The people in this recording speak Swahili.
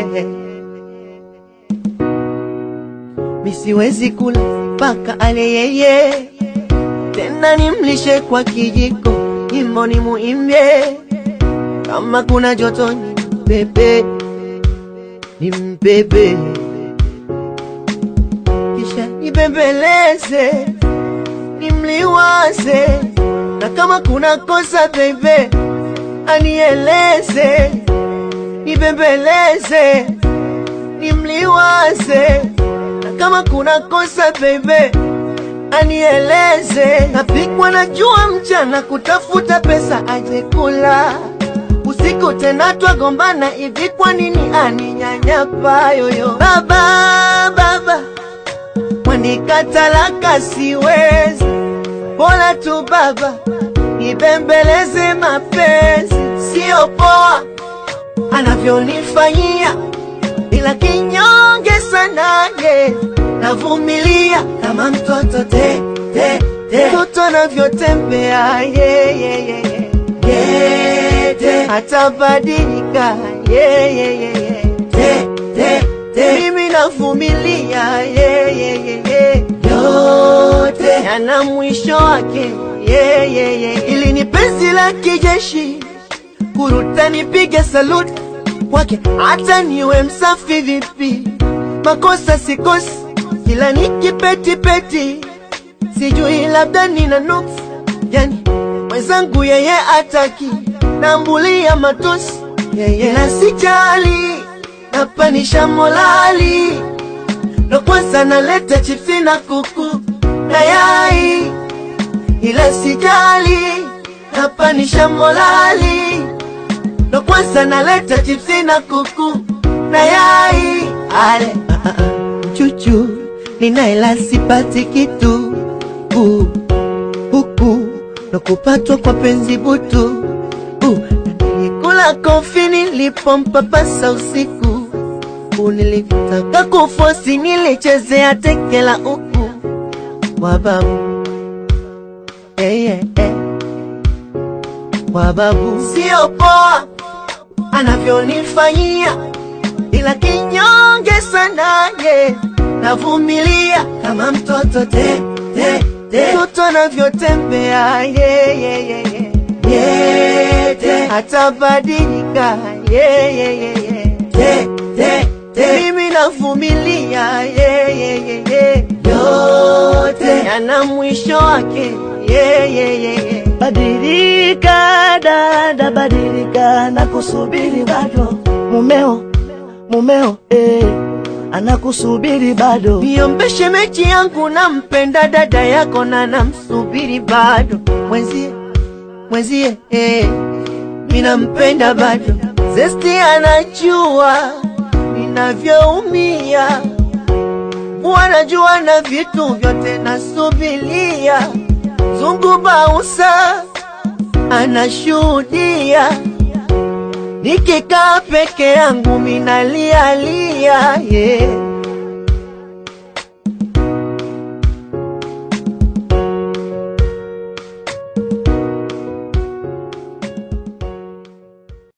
misiwezi kula mpaka ale yeye, tena nimlishe kwa kijiko, nyimbo ni muimbie, kama kuna joto ni mbebe, ni mbebe, kisha nibembeleze, nimliwaze, na kama kuna kosa bebe, anieleze, nibembeleze, nimliwaze na kama kuna kosa bebe anieleze. Napigwa na jua mchana kutafuta pesa aje kula, usiku tena twagombana hivi, kwa nini aninyanyapa yoyo? Baba baba, wanikatalaka siwezi, bora tu baba nibembeleze mapenzi, sio poa anavyonifanyia ila kinyonge sana ye, navumilia kama mtoto te te te, mtoto anavyotembea ye ye ye ye ye te, atabadilika ye ye ye ye te te te, mimi navumilia ye ye ye ye yote yana mwisho wake ye ye ye, ili ni penzi la kijeshi kuruta nipige saluti kwake hata niwe msafi vipi, makosa sikosi, kila nikipetipeti, sijui labda nina nuksi, yani mwenzangu yeye ataki, nambulia matusi yeye na sijali, napanisha molali, ndo kwanza naleta chipsi na kuku na yai, ila sijali, napanisha molali ndo kwanza naleta chipsi na kuku na yai ale ah, ah, ah. chuchu ninaela sipati kitu uh, huku ndo kupatwa kwa penzi butu uh, nilikula kofi nilipompapasa usiku uh, nilitaka kufosi nilichezea tekela uku wababu yeah, yeah, yeah. wababu sio poa anavyonifanyia, ila kinyonge sana ye, navumilia kama mtoto te te te, mtoto anavyotembea ye ye ye ye ye te, atabadilika ye ye ye ye te te te, mimi navumilia ye ye ye ye yote yana mwisho wake ye ye ye ye Badilika dada, badilika, nakusubiri bado. Mumeo, mumeo, eh, anakusubiri bado. Niombe shemeji yangu, nampenda dada yako na namsubiri bado. Mwenzie, mwenzie, eh, minampenda bado. Zesti anajua ninavyoumia, wanajua na vitu vyote nasubilia. Zungu Bausa anashuhudia, nikikaa peke yangu minalialia, yeah.